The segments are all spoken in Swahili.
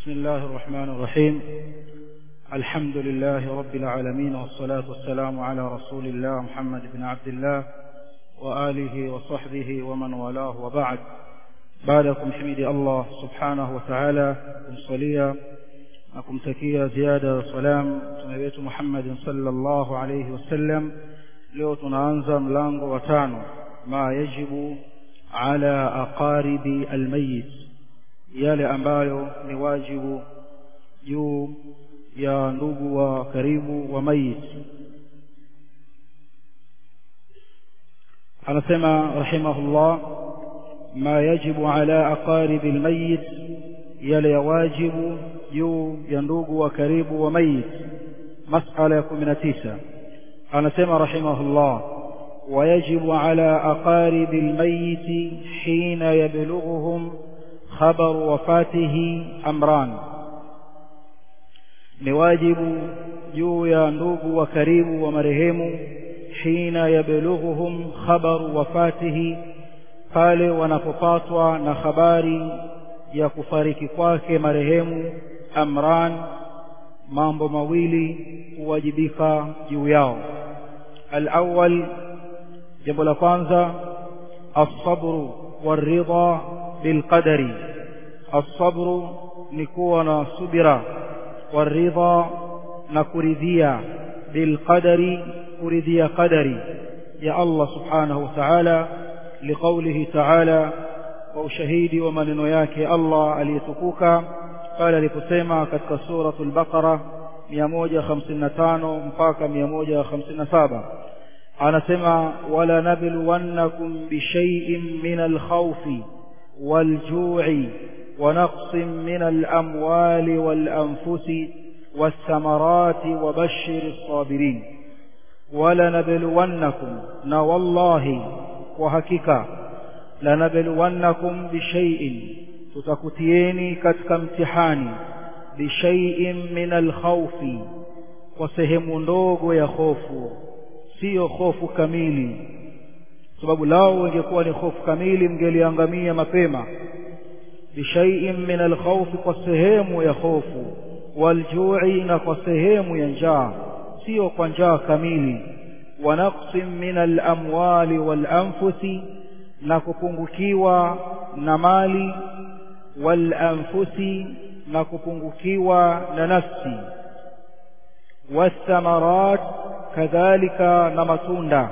بسم الله الرحمن الرحيم الحمد لله رب العالمين والصلاة والسلام على رسول الله محمد بن عبد الله وآله وصحبه ومن والاه وبعد بعدكم حميد الله سبحانه وتعالى kumsalia na kumtakia ziada ya salam mtume wetu Muhammad sallallahu alayhi wasallam leo tunaanza mlango wa tano ma yajibu ala aqaribi almayit yale ambayo ni wajibu juu ya ndugu wa karibu wa mayit anasema rahimahullah ma yajibu ala aqaribi almayit yale ya wajibu juu ya ndugu wa karibu wa mayit masala ya 19 anasema rahimahullah ويجب على أقارب الميت حين يبلغهم خبر وفاته أمران ni wajibu juu ya ndugu wa karibu wa marehemu hina yablughuhum khabaru wafatihi pale wanapopatwa na habari ya kufariki kwake marehemu amran mambo mawili huwajibika juu yao alawwal jambo la kwanza as-sabru war-ridha bilqadari as-sabru ni kuwa na subira waridha na kuridhia bilqadari kuridhia qadari ya Allah subhanahu wa ta'ala liqaulihi ta'ala wa ushahidi wa maneno yake Allah aliyetukuka pale aliposema katika suratul baqara 155 mpaka 157 anasema wala nabluwannakum bishay'in min al-khawfi wal-ju'i ونقص من الأموال والأنفس والثمرات وبشر الصابرين ولنبلونكم نوالله وهكذا لنبلونكم بشيء تتكتيني كتك امتحاني بشيء من الخوف وسهم ndogo ya hofu sio hofu kamili sababu lao ingekuwa ni hofu kamili mngeliangamia mapema بشيء من الخوف قسهم يخوف والجوع نقسهم ينجا سيو قنجا كميلي ونقص من الأموال والأنفس نكpungukiwa na mali والأنفس نكpungukiwa na nafsi والثمرات كذلك نمتunda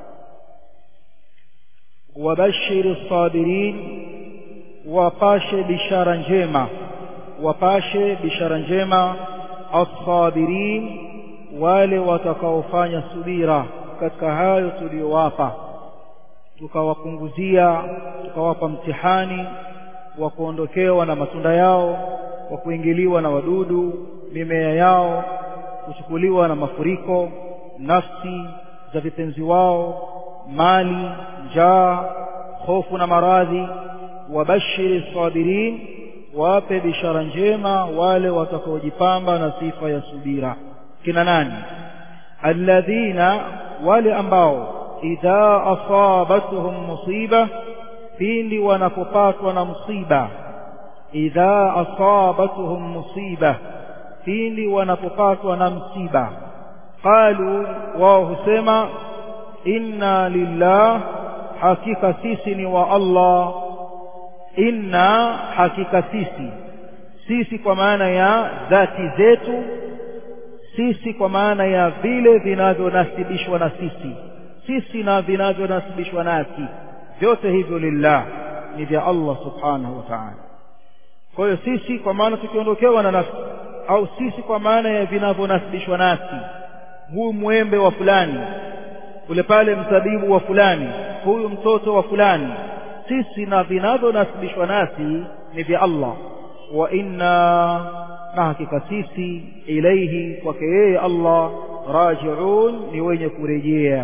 وبشر الصابرين wapashe bishara njema wapashe bishara njema as-sabirin wale watakaofanya subira katika hayo tuliyowapa tukawapunguzia tukawapa mtihani wa kuondokewa na matunda yao wa kuingiliwa na wadudu mimea yao kuchukuliwa na mafuriko nafsi za vipenzi wao mali njaa hofu na maradhi wabashiri sabirin wape bishara njema wale watakaojipamba na sifa ya subira kina nani alladhina wale ambao idha asabatuhum musiba pindi wanapopatwa na musiba idha asabatuhum musiba pindi wanapopatwa na msiba qalu wao husema inna lillah hakika sisi ni wa Allah inna hakika sisi sisi kwa maana ya dhati zetu sisi kwa maana ya vile vinavyonasibishwa na sisi sisi na vinavyonasibishwa nasi vyote hivyo lillah ni vya Allah subhanahu wa ta'ala kwa hiyo sisi kwa maana tukiondokewa na nafsi au sisi kwa maana ya vinavyonasibishwa nasi huu mwembe wa fulani ule pale mzabibu wa fulani huyu mtoto wa fulani sisi na vinavyonasibishwa nasi ni vya Allah wa inna na hakika sisi ilaihi kwake yeye Allah rajiun ni wenye kurejea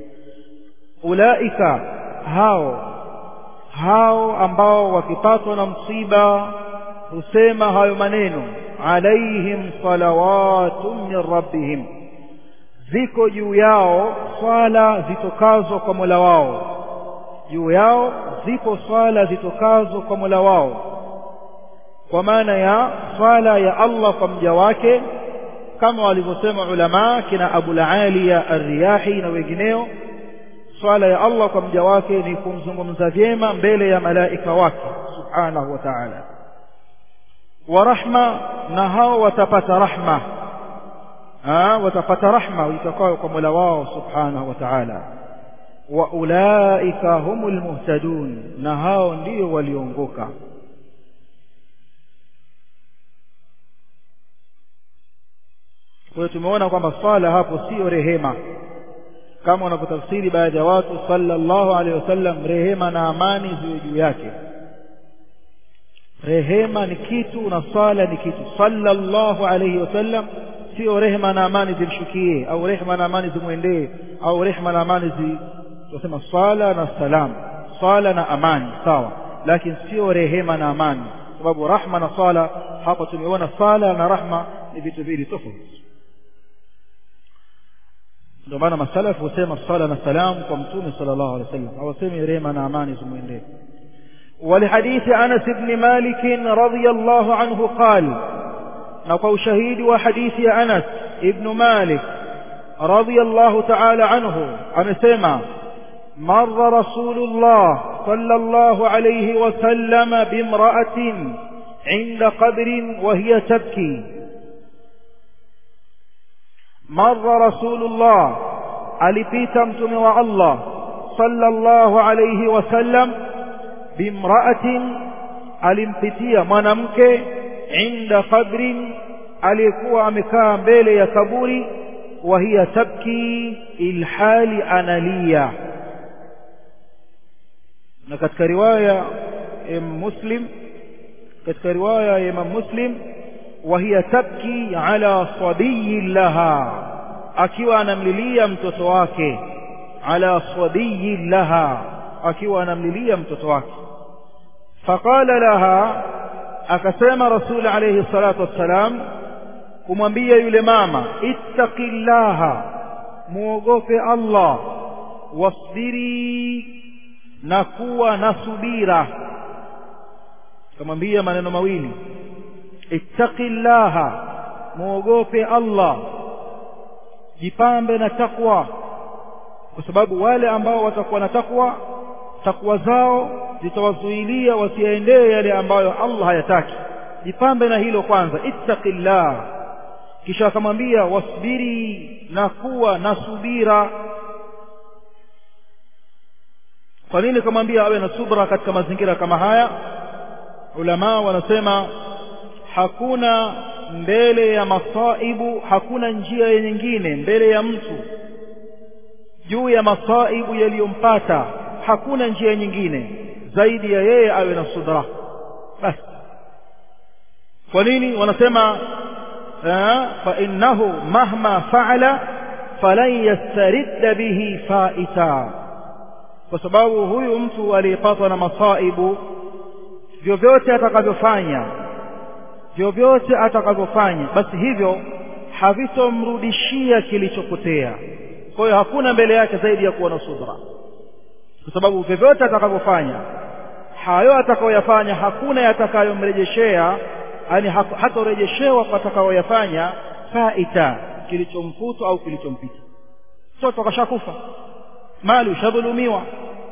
ulaika hao hao ambao wakipatwa na msiba husema hayo maneno alaihim salawatun min rabbihim ziko juu yao swala zitokazo kwa Mola wao juu yao zipo swala zitokazo kwa Mola wao kwa maana ya swala ya Allah kwa mja wake kama walivyosema ulama kina Abu Aliya Ar-Riyahi na wengineo swala ya Allah kwa mja wake ni kumzungumza vyema mbele ya malaika wake subhanahu wa ta'ala wa rahma na hao watapata rahma ha, watapata rahma itakayo kwa Mola wao subhanahu wa ta'ala wa ulaika humul muhtadun na hao ndio waliongoka kwa hiyo tumeona kwamba swala hapo sio rehema kama wanavyotafsiri baadhi ya watu sallallahu alaihi wasallam rehema na amani ziwe juu yake rehema ni kitu na swala ni kitu sallallahu alaihi wasallam sio rehema na amani zimshukie au rehema na amani zimwendee au rehema na amani zi tunasema swala na salam swala na amani sawa lakini sio rehema na amani sababu rahma na swala hapa tumeona swala na rahma ni vitu viwili tofauti ndio maana masalafu husema swala na salam kwa mtume sallallahu alaihi wasallam hawasemi rehema na amani zimwendee ولحديث أنس بن مالك رضي الله عنه قال نقو شهيد وحديث أنس ابن مالك رضي الله تعالى عنه أمسيما مر رسول الله صلى الله عليه وسلم بامرأة عند قبر وهي تبكي مر رسول الله alipita mtume wa Allah sallallahu alayhi wasallam bimra'atin alimpitia mwanamke inda qabrin aliyekuwa amekaa mbele ya kaburi wa hiya tabki ilhali analia na katika riwaya ya Muslim katika riwaya ya Imam Muslim wa hiya tabki ala sabiyi laha akiwa anamlilia mtoto wake ala sabiyi laha akiwa anamlilia mtoto wake faqala laha akasema rasul alayhi salatu wassalam kumwambia yule mama ittaqillaha muogope Allah wasbiri na kuwa na subira kamwambia maneno mawili ittaqillaha muogope Allah jipambe na takwa kwa sababu wale ambao watakuwa na takwa takwa zao zitawazuilia wasiendee yale ambayo Allah hayataki jipambe na hilo kwanza ittaqillah kisha akamwambia wasbiri na kuwa na subira kwa nini kamwambia awe na subra katika mazingira kama haya ulama wanasema hakuna mbele ya masaibu hakuna njia nyingine mbele ya mtu juu ya masaibu yaliyompata hakuna njia nyingine zaidi ya yeye awe na subra basi kwa nini wanasema fa innahu mahma fa'ala falan yastaridda bihi faita kwa sababu huyu mtu aliyepatwa na masaibu vyovyote atakavyofanya vyovyote atakavyofanya basi hivyo havitomrudishia kilichopotea kwa hiyo hakuna mbele yake zaidi ya kuwa na subra kwa sababu vyovyote atakavyofanya hayo atakayoyafanya hakuna yatakayomrejeshea yani hatarejeshewa kwa atakayoyafanya faita kilichomfuta au kilichompita mtoto akashakufa mali ushadhulumiwa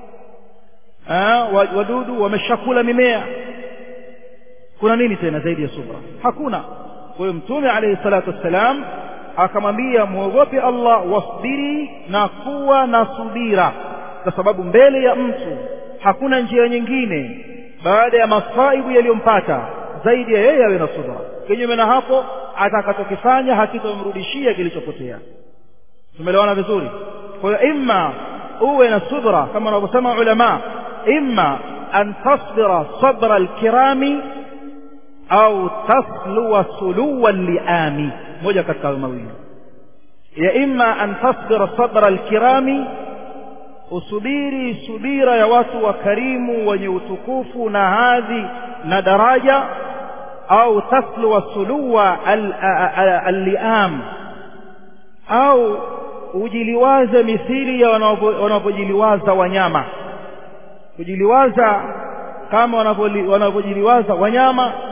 wadudu wameshakula mimea kuna nini tena zaidi ya subra hakuna kwa hiyo mtume alayhi salatu wassalam akamwambia muogope Allah wasbiri na kuwa na subira kwa sababu mbele ya mtu hakuna njia nyingine baada ya masaibu yaliyompata zaidi ya yeye awe na subra kinyume na hapo atakachokifanya hakitomrudishia kilichopotea tumeelewana vizuri kwa hiyo imma uwe na subra kama wanavyosema ulama imma an tasbira sabra alkirami au tasluwa suluwa liami moja katika hayo mawili ya imma an tasbira sabra alkirami usubiri subira ya watu wakarimu wenye utukufu na hadhi na daraja au tasluwa suluwa alliam au ujiliwaze mithili ya wanavyojiliwaza wanyama kujiliwaza kama wanavyojiliwaza wanyama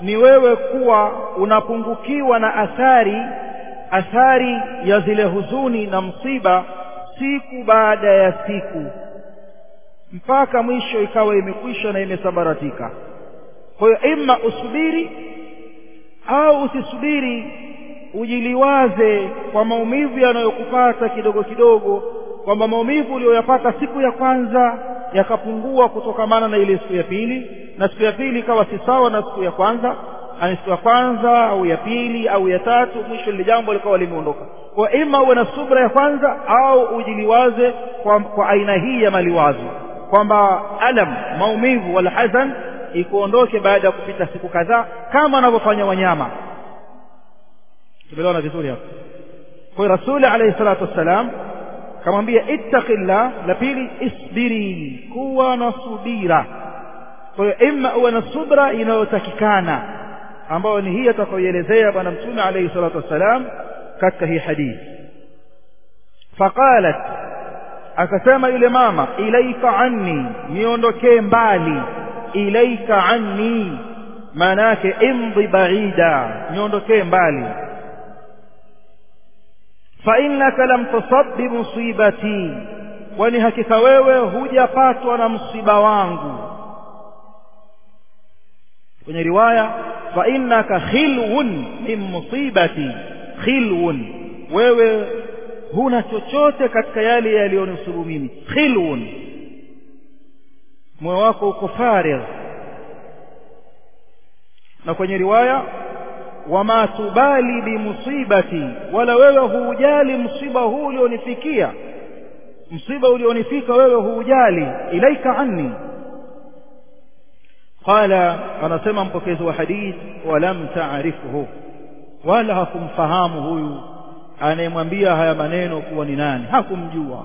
ni wewe kuwa unapungukiwa na athari athari ya zile huzuni na msiba siku baada ya siku mpaka mwisho ikawa imekwisha na imesambaratika kwa hiyo imma usubiri au usisubiri ujiliwaze kwa maumivu yanayokupata kidogo kidogo kwamba maumivu uliyoyapata siku ya kwanza yakapungua kutokamana na ile siku ya pili na siku ya pili ikawa si sawa na siku ya kwanza ani siku ya kwanza au ya pili au ya tatu mwisho lile jambo likawa limeondoka kwa ima uwe na subra ya kwanza au ujiliwaze kwa, kwa aina hii ya maliwazo kwamba alam maumivu wala hazan ikuondoke baada ya kupita siku kadhaa kama wanavyofanya wanyama tumeelewana vizuri hapo kwa hiyo rasuli alayhi salatu wassalam kamwambia ittaqillah la pili isbiri kuwa na subira kwa hiyo imma uwe na subra inayotakikana ambayo ni hii atakayoelezea bwana mtume alayhi salatu wassalam katika hii hadithi faqalat akasema yule mama ilaika anni niondokee mbali ilaika anni maana yake imdhi baida niondokee mbali fa innaka lam tusab bimusibati kwani hakika wewe hujapatwa na msiba wangu kwenye riwaya fa innaka khilwun min musibati khilwun wewe huna chochote katika yale yaliyonisubu mimi khilwun moyo wako uko farigh na kwenye riwaya wama tubali bimusibati wala wewe huujali msiba huu ulionifikia msiba ulionifika wewe huujali ilaika anni qala anasema mpokezi wa hadith walam taarifuhu wala hakumfahamu huyu anayemwambia haya maneno kuwa ni nani hakumjua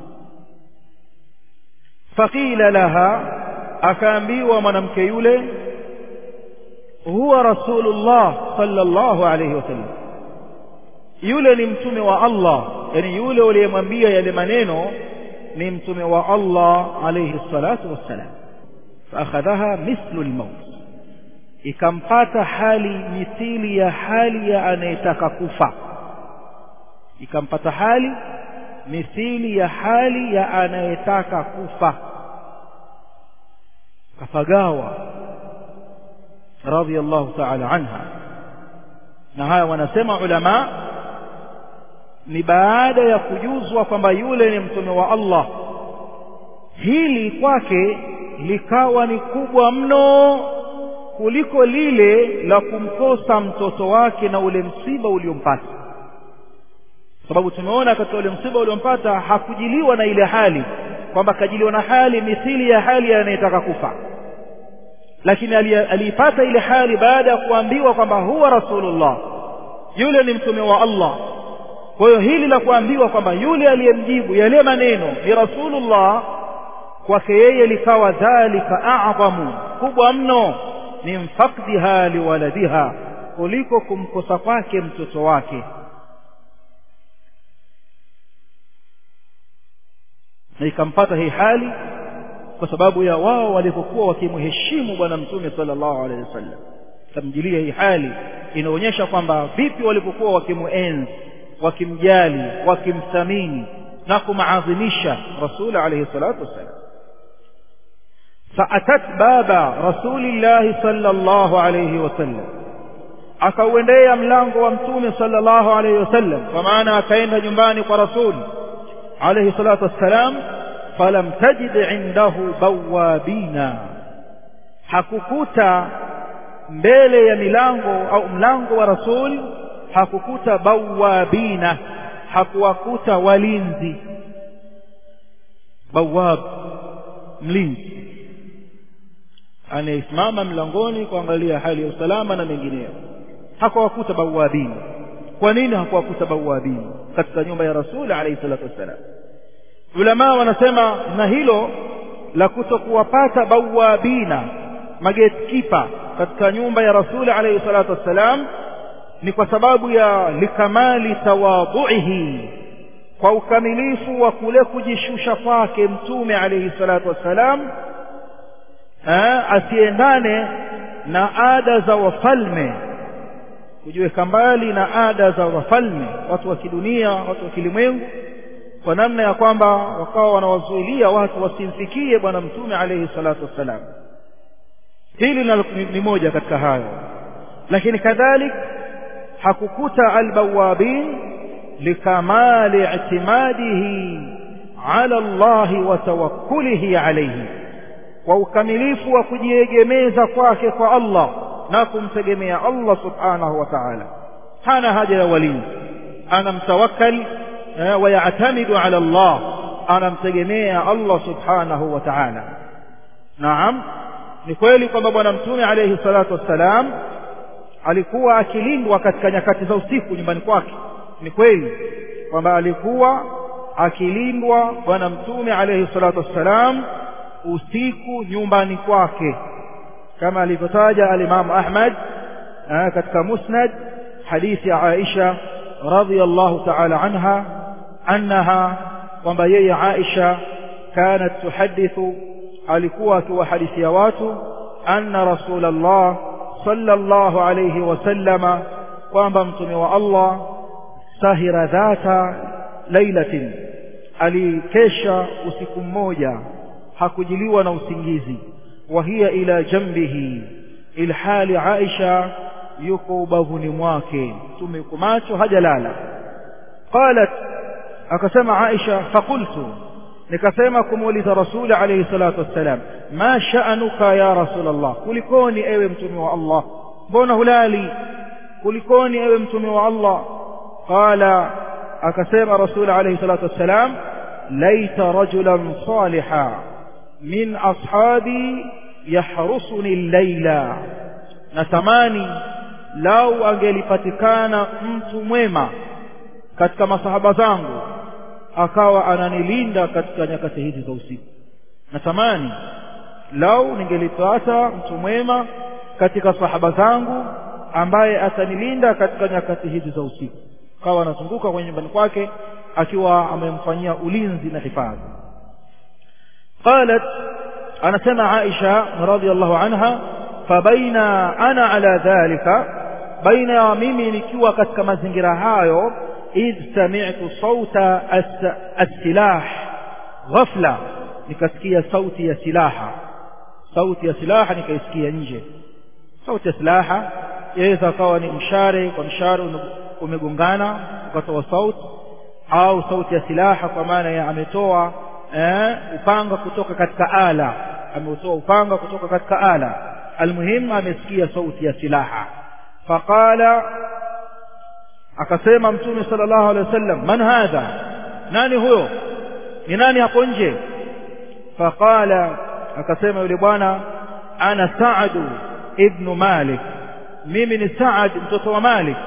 faqila laha akaambiwa mwanamke yule huwa rasulullah sallallahu alayhi wasallam yule ni mtume wa Allah yani yule uliyemwambia yale maneno ni mtume wa Allah alayhi salatu wassalam faakhadhaha mithlu almaut ikampata hali mithili ya hali ya anayetaka kufa ikampata hali mithili ya hali ya anayetaka kufa kafagawa radiyallahu ta'ala anha na haya wanasema ulama ni baada ya kujuzwa kwamba yule ni mtume wa Allah hili kwake likawa ni kubwa mno kuliko lile la kumkosa mtoto wake na ule msiba uliompata sababu tumeona katika ule msiba uliompata hakujiliwa na ile hali kwamba kajiliwa na hali mithili ya hali anayetaka kufa lakini aliipata ile hali baada ya kuambiwa kwamba huwa rasulullah yule ni mtume wa Allah kwa hiyo hili la kuambiwa kwamba yule aliyemjibu yale maneno ni rasulullah kwake yeye likawa dhalika a'zamu kubwa mno min faqdiha liwaladiha kuliko kumkosa kwake mtoto wake na ikampata hii hali kwa sababu ya wao walivyokuwa wakimheshimu bwana mtume sallallahu alaihi wasallam tamjilia hii hali inaonyesha kwamba vipi walivyokuwa wakimuenzi wakimjali wakimthamini na kumaadhimisha rasul alayhi salatu wassalam فأتت باب رسول الله صلى الله عليه وسلم akauendea mlango wa mtume sallallahu alayhi wasallam kwa maana akaenda nyumbani kwa rasul alayhi salatu wassalam falam tajid indahu bawabina hakukuta mbele ya milango au mlango wa rasul hakukuta bawabina hakuwakuta walinzi bawab mlinzi anayesimama mlangoni kuangalia hali ya usalama na mengineyo hakuwakuta bawabini kwa nini hakuwakuta bawabini katika nyumba ya rasuli alayhi salatu wassalam ulamaa wanasema na hilo la kutokuwapata bawabina magetkipa katika nyumba ya rasuli alayhi salatu wassalam ni kwa sababu ya likamali tawadhuihi kwa ukamilifu wa kule kujishusha kwake mtume alayhi salatu wassalam asiendane na ada za wafalme kujiweka mbali na ada za wafalme watu wa kidunia watu wa kilimwengu kwa namna ya kwamba wakawa wanawazuilia watu wasimfikie bwana mtume alayhi salatu wassalam hili ni moja katika hayo lakini kadhalik hakukuta albawabin likamali i'timadihi ala Allah wa tawakkulihi alayhi kwa ukamilifu wa kujiegemeza kwake kwa Allah na kumtegemea Allah subhanahu wa ta'ala hana haja ya walinzi anamtawakkal wa ya'tamidu ala Allah anamtegemea Allah subhanahu wa ta'ala naam ni kweli kwamba bwana mtume alayhi salatu wassalam alikuwa akilindwa katika nyakati za usiku nyumbani kwake ni kweli kwamba alikuwa akilindwa bwana mtume alayhi salatu wassalam usiku nyumbani kwake kama alivyotaja alimamu Ahmad katika musnad hadithi ya Aisha radhiyallahu ta'ala anha annaha kwamba yeye Aisha kanat tuhadithu alikuwa akiwahadithia watu anna rasulullah sallallahu alayhi wasallama kwamba mtume wa Allah sahira dhata lailatin alikesha usiku mmoja hakujiliwa na usingizi wa hiya ila jambihi ilhali Aisha yuko ubavuni mwake mtume yuko macho hajalala qalat akasema Aisha faqultu nikasema kumuuliza rasuli alayhi salatu wassalam ma sha'anuka ya rasulullah kulikoni ewe mtume wa Allah mbona hulali kulikoni ewe mtume wa Allah qala akasema rasuli alayhi salatu wassalam laita rajulan salihan min ashabi yahrusuni llaila natamani lau angelipatikana mtu mwema katika masahaba zangu akawa ananilinda katika nyakati hizi za usiku natamani lau ningelipata mtu mwema katika sahaba zangu ambaye atanilinda katika nyakati hizi za usiku akawa anazunguka kwenye nyumbani kwake akiwa amemfanyia ulinzi na hifadhi qalat anasema Aisha radhiallahu anha fabaina ana ala dhalika baina ya mimi nikiwa katika mazingira hayo idh sami'tu sauta as-silah ghafla nikasikia sauti ya silaha sauti ya silaha nikaisikia nje sauti ya silaha yaweza kawa ni mshare kwa mshare umegongana ukatoa sauti au sauti ya silaha kwa maana ya ametoa eh, upanga kutoka katika ala ameutoa upanga kutoka katika ala almuhim amesikia sauti ya silaha faqala akasema mtume sallallahu alaihi wasallam man hadha nani huyo ni nani hapo nje faqala akasema yule bwana ana Saad ibn Malik mimi ni Saad mtoto wa Malik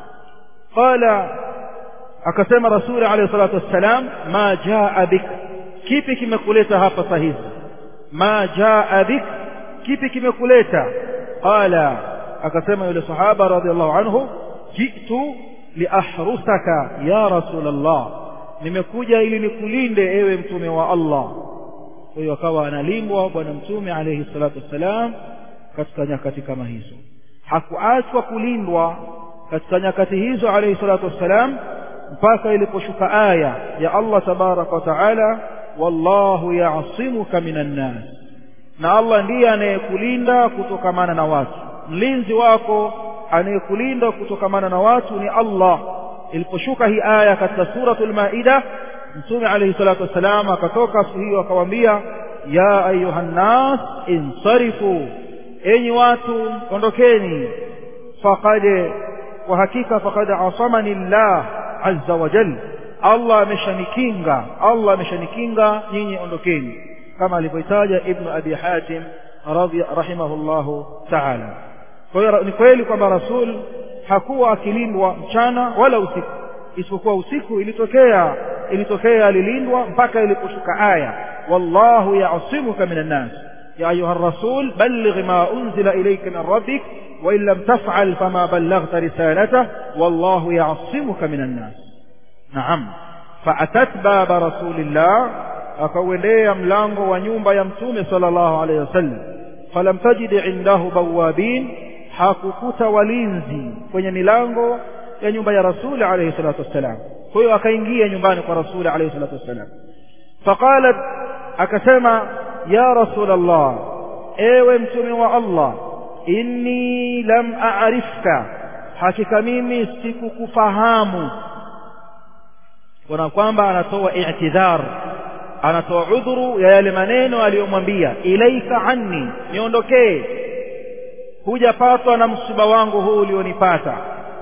qala akasema rasuli alayhi salatu wassalam ma jaa bik kipi kimekuleta hapa saa hizi ma jaa bik kipi kimekuleta qala akasema yule sahaba radhiallahu anhu jitu liahrusaka ya rasul Allah nimekuja ili nikulinde ewe mtume wa Allah kwa hiyo akawa analindwa bwana mtume alayhi salatu wassalam katika nyakati kama hizo hakuachwa kulindwa katika nyakati hizo alayhi salatu wassalam mpaka iliposhuka aya ya Allah tabaraka wa taala wallahu ya'simuka minan nas na Allah ndiye anayekulinda kutokamana na watu mlinzi wako anayekulinda kutokamana na watu ni Allah iliposhuka hii aya katika suratul maida mtume alayhi salatu wasalam akatoka siku hiyo akawaambia ya ayuhan nas insarifu enyi watu ondokeni faqad kwa hakika faqad asamani Allah azza wa jalla Allah ameshanikinga Allah ameshanikinga nyinyi ondokeni kama alivyotaja ibn abi hatim radhi rahimahullahu ta'ala kwa hiyo ni kweli kwamba rasul hakuwa akilindwa mchana wala usiku isipokuwa usiku ilitokea ilitokea alilindwa mpaka iliposhuka aya wallahu ya'simuka minan nas ya ayuha rasul balligh ma unzila ilayka min rabbik wa in lam taf'al fama ballaghta risalatahu wallahu ya'simuka minan nas naam faatat baba rasulillah akauendea mlango wa nyumba ya mtume sallallahu alayhi wasallam falam tajid indahu bawabin hakukuta walinzi kwenye milango ya nyumba ya rasuli alayhi salatu wassalam kwa hiyo akaingia nyumbani kwa rasuli alayhi salatu wassalam faqalat akasema ya rasul allah ewe mtume wa allah inni lam a'rifka hakika mimi sikukufahamu kuna kwamba anatoa i'tidhar anatoa udhuru ya yale maneno aliyomwambia ilaika anni niondokee hujapatwa na msiba wangu huu ulionipata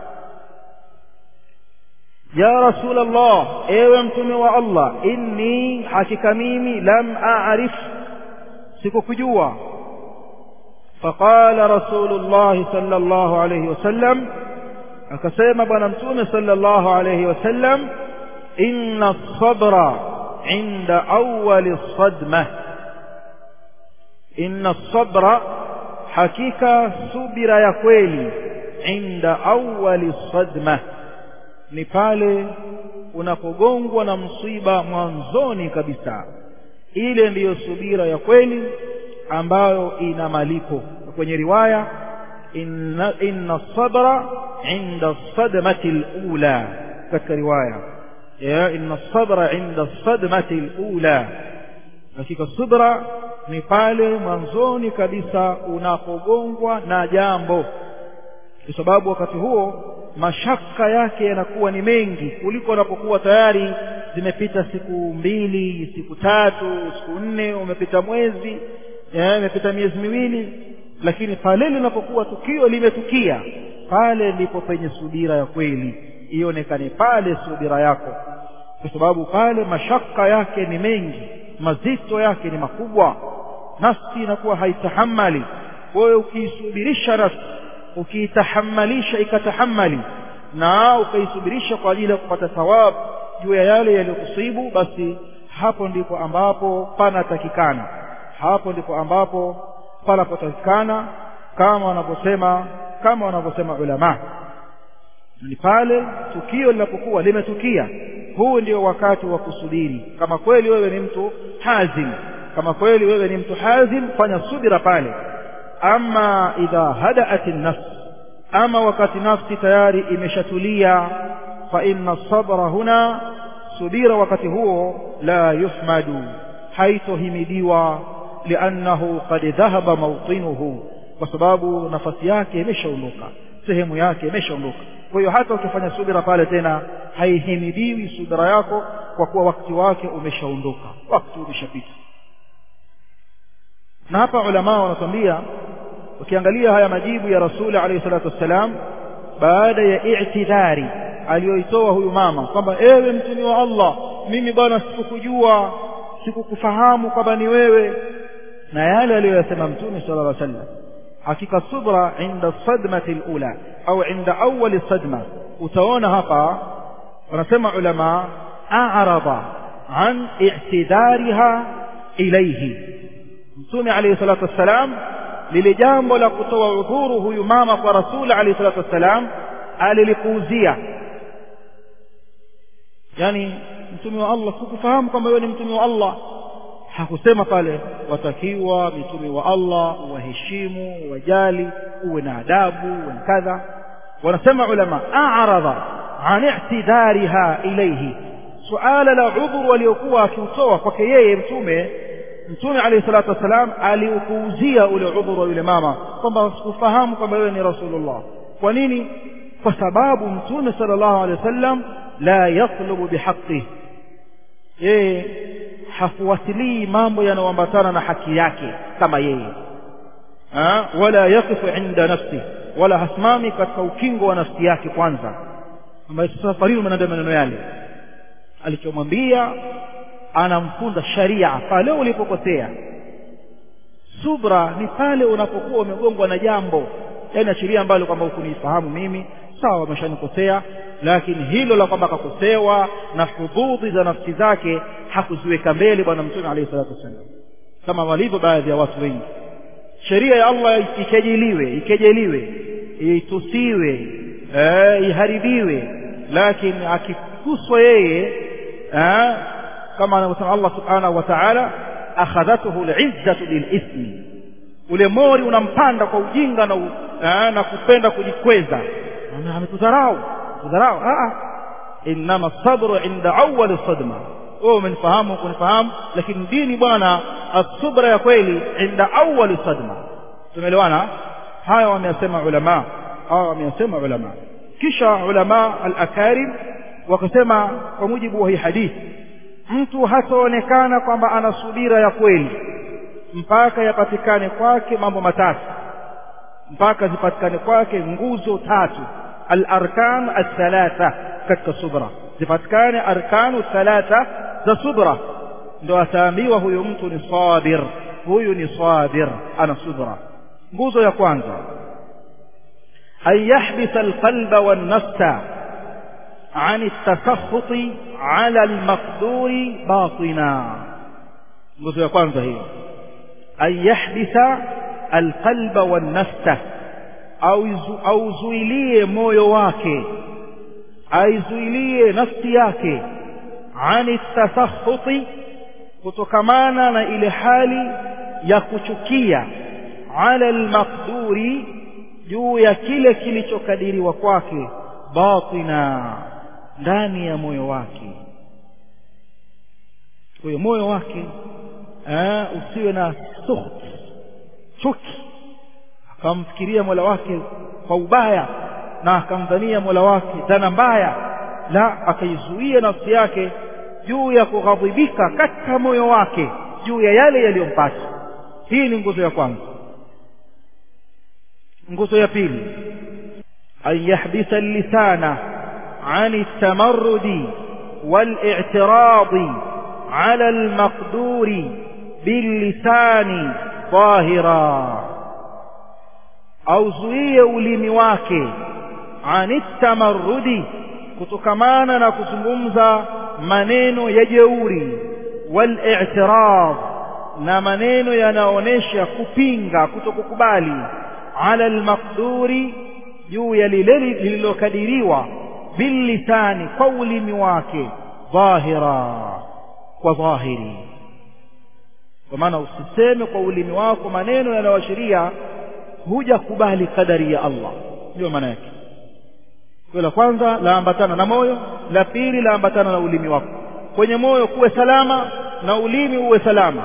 ya rasul allah ewe mtume wa allah inni hakika mimi lam a'rif sikukujua فقال رسول الله صلى الله عليه وسلم akasema bwana mtume sallallahu alayhi wasallam inna as-sabra 'inda awwal as-sadmah inna as-sabra hakika subira ya kweli 'inda awwal as-sadmah ni pale unapogongwa na msiba mwanzoni kabisa ile ndiyo subira ya kweli ambayo ina malipo kwenye riwaya inna inna sabra inda sadmati alula katika riwaya ya inna sabra inda sadmati alula hakika subra ni pale mwanzoni kabisa unapogongwa na jambo kwa sababu wakati huo mashaka yake yanakuwa ni mengi kuliko unapokuwa tayari zimepita siku mbili siku tatu siku nne umepita mwezi imepita miezi miwili lakini pale linapokuwa tukio limetukia pale ndipo penye subira ya kweli ionekane pale subira yako kwa sababu pale mashaka yake ni mengi mazito yake ni makubwa nafsi inakuwa haitahamali kwa hiyo ukiisubirisha nafsi ukiitahamalisha ikatahamali na ukaisubirisha kwa ajili ya kupata thawabu juu ya yale yaliyokusibu basi hapo ndipo ambapo panatakikana hapo ndipo ambapo panapotakikana kama wanavyosema kama wanavyosema ulama ni pale tukio linapokuwa limetukia huu ndio wakati wa kusubiri kama kweli wewe ni mtu hazim kama kweli wewe ni mtu hazim fanya subira pale ama idha hadaat nafs ama wakati nafsi tayari imeshatulia fa inna sabra huna subira wakati huo la yuhmadu haitohimidiwa liannahu qad dhahaba mawtinuhu kwa sababu nafasi yake imeshaondoka sehemu yake imeshaondoka kwa hiyo hata ukifanya subira pale tena haihimidiwi subira yako kwa kuwa wakati wake umeshaondoka wakati umeshapita na hapa ulama wanatuambia ukiangalia haya majibu ya rasuli alayhi salatu wassalam baada ya i'tidhari aliyoitoa huyu mama kwamba ewe mtume wa Allah mimi bwana sikukujua sikukufahamu kwamba ni wewe na yale aliyoyasema mtume sallallahu alaihi wasallam hakika subra inda sadmati alula au inda awwal sadma utaona hapa wanasema ulama a'rada an i'tidariha ilayhi mtume alayhi salatu wassalam lile jambo la kutoa udhuru huyu mama kwa rasul alayhi salatu wassalam alilipuuzia yani mtume wa Allah sikufahamu kwamba wewe ni mtume wa Allah hakusema pale watakiwa mitume wa Allah waheshimu wajali uwe na adabu uwe na kadha wanasema ulama a'rada an i'tidariha ilayhi suala la udhuru waliokuwa akiutoa kwake yeye mtume mtume alayhi salatu wasalam aliupuuzia ule udhuru wa yule mama kwamba sikufahamu kwamba wewe ni rasulullah kwa nini kwa sababu mtume sallallahu alayhi wasallam la yatlubu bihaqqi yeye hafuatilii mambo yanayoambatana na haki yake kama yeye ha? wala yaqifu inda nafsi wala hasimami katika ukingo wa nafsi yake kwanza ambaye sasa farini umenaenda maneno yale alichomwambia anamfunda sharia pale ulipokosea subra ni pale unapokuwa umegongwa na jambo yani ashiria ambalo kwamba hukunifahamu mimi sawa ameshanikosea lakini hilo la kwamba akakosewa na hududhi za nafsi zake hakuziweka mbele bwana mtume alayhi salatu wasallam kama walivyo baadhi ya watu wengi sheria ya Allah ikejeliwe ikejeliwe itusiwe eh, iharibiwe lakini akikuswa yeye eh, kama anavyosema Allah subhanahu wa ta'ala akhadhatuhu al'izzatu bilithmi ule mori unampanda kwa ujinga na, u, aa, na kupenda kujikweza ametudharau tudharau innama sabru inda awali sadma wewe umenifahamu kunifahamu lakini dini bwana asubra ya kweli inda awali sadma tumeelewana haya wameyasema ulama haya wameyasema ulama kisha ulama al-akarim wakasema kwa mujibu wa hii hadithi mtu hataonekana kwamba ana subira ya kweli mpaka yapatikane kwake mambo matatu mpaka zipatikane kwake nguzo tatu al-arkan al-thalatha katika subra zipatikane arkanu thalatha za subra ndo ataambiwa huyu mtu ni sabir huyu ni sabir ana subra nguzo ya kwanza an yahbisa alqalba wannafsa عن التسخط على المقدور باطنا nguzo ya kwanza hiyo an yahbisa alqalba wannafsa auzuilie moyo wake aizuilie nafsi yake ani tasakhuti kutokamana na ile hali ya kuchukia ala almaqduri juu ya kile kilichokadiriwa kwake batina ndani ya moyo wake kwa hiyo moyo wake eh, usiwe na sukht chuki akamfikiria mola wake kwa ubaya na akamdhania mola wake dhana mbaya la akaizuia nafsi yake juu ya kughadhibika katika moyo wake juu ya yale yaliyompata hii ni nguzo ya kwanza nguzo ya pili an yahbisa lisana عن التمرد والاعتراض على المقدور باللسان ظاهرا auzuie ulimi wake anittamarrudi kutokamana na kuzungumza maneno ya jeuri wal-i'tirad na maneno yanaonesha kupinga kutokukubali ala al-maqduri juu ya lile lililokadiriwa billisani kwa ulimi wake dhahira kwa dhahiri kwa maana usiseme kwa ulimi wako maneno yanayoashiria hujakubali kadari ya Allah ndio maana yake kwa la kwanza laambatana na moyo la pili laambatana na ulimi wako kwenye moyo kuwe salama na ulimi uwe salama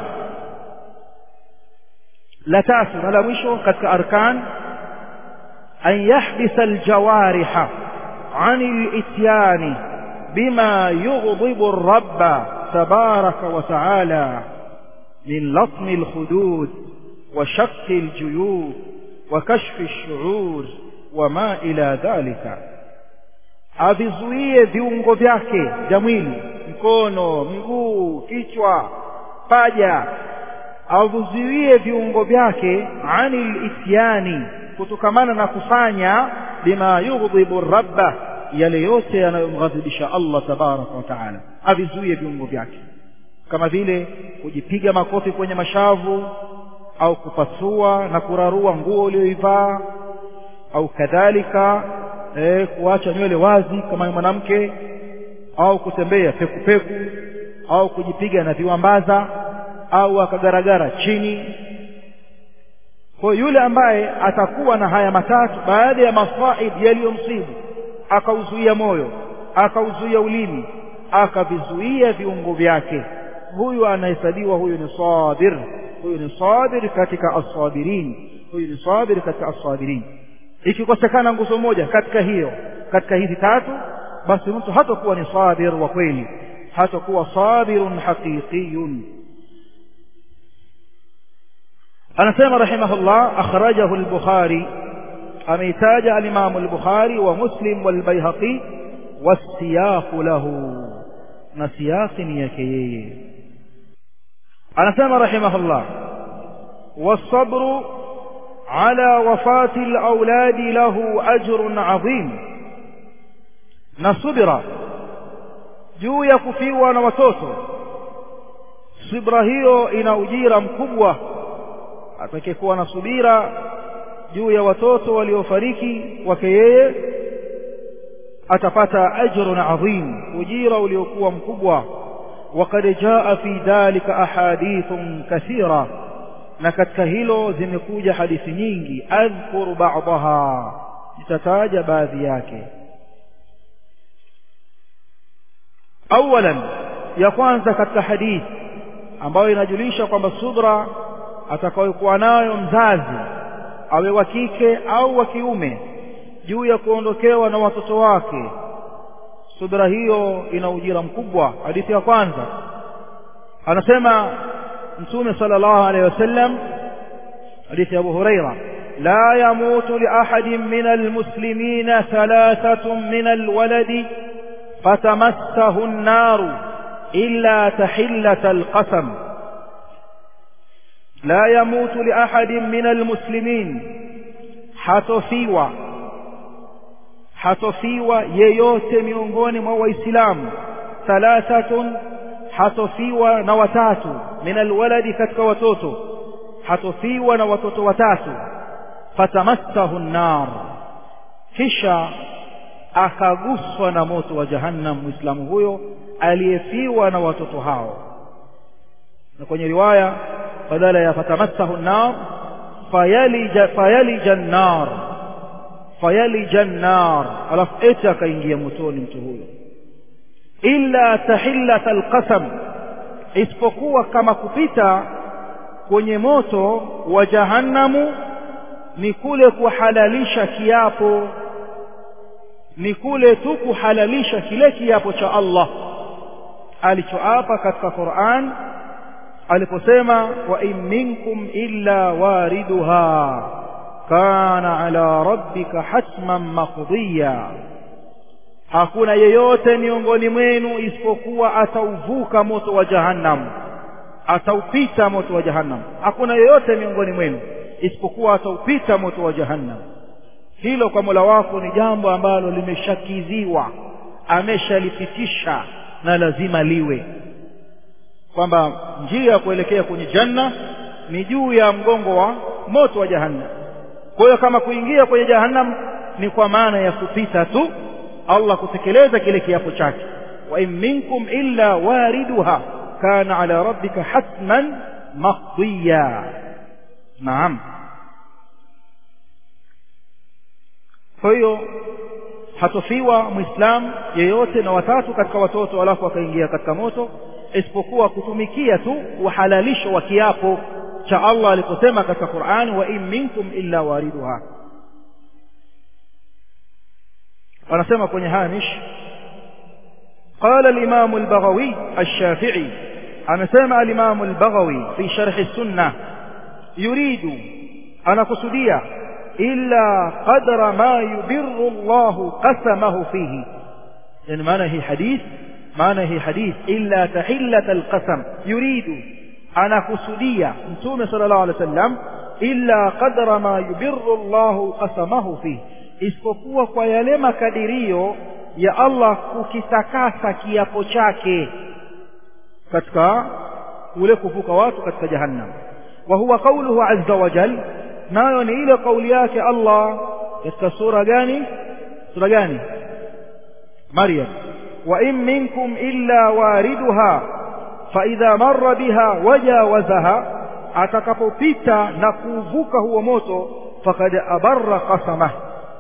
la tatu na la mwisho katika arkan an yahbisa aljawariha عن الاتيان بما يغضب الرب تبارك وتعالى من لطم الخدود وشق الجيوب وكشف الشعور وما إلى ذلك avizuie viungo vyake vya mwili mkono mguu kichwa paja avizuie viungo vyake anil ityani kutokamana na kufanya bima yughdhibu rabba yale yote yanayomghadhibisha Allah tabaraka wa taala avizuie viungo vyake kama vile kujipiga makofi kwenye mashavu au kupasua na kurarua nguo uliyoivaa au kadhalika eh, kuacha nywele wazi kama mwanamke au kutembea pekupeku au kujipiga na viwambaza au akagaragara chini kwa yule ambaye atakuwa na haya matatu baada ya masaib yaliyomsibu akauzuia moyo akauzuia ulimi akavizuia viungo vyake huyu anahesabiwa huyu ni sabir huyu ni sabir katika as-sabirin huyu ni sabir katika as-sabirin ikikosekana nguzo moja katika hiyo katika hizi tatu basi mtu hatakuwa ni sabir wa kweli hatakuwa sabirun haqiqiyun anasema rahimahullah akhrajahu al-bukhari ameitaja al-imam al-bukhari wa muslim wal-baihaqi was-siyaq lahu na siyaqi ni yake yeye anasema rahimahullah was-sabru ala wafati al-auladi lahu ajrun adhim na subira juu ya kufiwa na watoto subra hiyo ina ujira mkubwa atakayekuwa na subira juu ya watoto waliofariki wake yeye atapata ajrun adhim ujira uliokuwa mkubwa وقد جاء في ذلك أحاديث كثيرة na katika hilo zimekuja hadithi nyingi adhkuru ba'daha nitataja baadhi yake awalan ya kwanza katika hadithi ambayo inajulisha kwamba subra atakayokuwa nayo mzazi awe wa kike au wa kiume juu ya kuondokewa na watoto wake subra hiyo ina ujira mkubwa hadithi ya kwanza anasema mtume sallallahu alaihi wasallam hadithi ya Abu Huraira la yamutu li ahadin min almuslimina thalathatun min alwaladi fatamassahu an-nar illa tahillata alqasam la yamutu li ahadin min almuslimin hatofiwa hatofiwa yeyote miongoni mwa waislamu thalathatun hatofiwa na watatu min alwaladi katika watoto hatofiwa na watoto watatu fatamassahu an-nar kisha akaguswa na moto wa jahannam muislamu huyo aliyefiwa na watoto hao na kwenye riwaya badala ya fatamassahu an-nar fayalija fayalija an-nar fayalija an-nar alafu eti akaingia motoni mtu huyo illa tahillata alqasam isipokuwa kama kupita kwenye moto wa jahannamu ni kule kuhalalisha kiapo ni kule tu kuhalalisha kile kiapo cha Allah alichoapa katika Qur'an aliposema wa in minkum illa wariduha kana ala rabbika hatman maqdiya hakuna yeyote miongoni mwenu isipokuwa atauvuka moto wa jahannam ataupita moto wa jahannam hakuna yeyote miongoni mwenu isipokuwa ataupita moto wa jahannam hilo kwa Mola wako ni jambo ambalo limeshakiziwa ameshalipitisha na lazima liwe kwamba njia ya kuelekea kwenye janna ni juu ya mgongo wa moto wa jahannam kwa hiyo kama kuingia kwenye jahannam ni kwa maana ya kupita tu Allah kutekeleza kile kiapo chake wa in minkum illa wariduha kana ala rabbika hatman maqdiya naam kwa hiyo hatofiwa muislam yeyote na watatu katika watoto alafu akaingia katika moto isipokuwa kutumikia tu uhalalisho wa kiapo cha Allah aliposema katika Qur'an wa in minkum illa wariduha wanasema kwenye hamish قال الإمام البغوي الشافعي أمسام الإمام البغوي في شرح السنة يريد أنا قصدية إلا قدر ما يبر الله قسمه فيه يعني معنى هي حديث معنى هي حديث إلا تحلة القسم يريد أنا قصدية نتوم صلى الله عليه وسلم إلا قدر ما يبر الله قسمه فيه isipokuwa kwa yale makadirio ya Allah kukitakasa kiapo chake katika kule kuvuka watu katika jahannam wa huwa qawluhu azza wa jal nayo ni ile kauli yake Allah katika sura gani sura gani Maryam wa in minkum illa wariduha fa idha marra biha wajawazaha atakapopita na kuvuka huo moto faqad abarra qasamah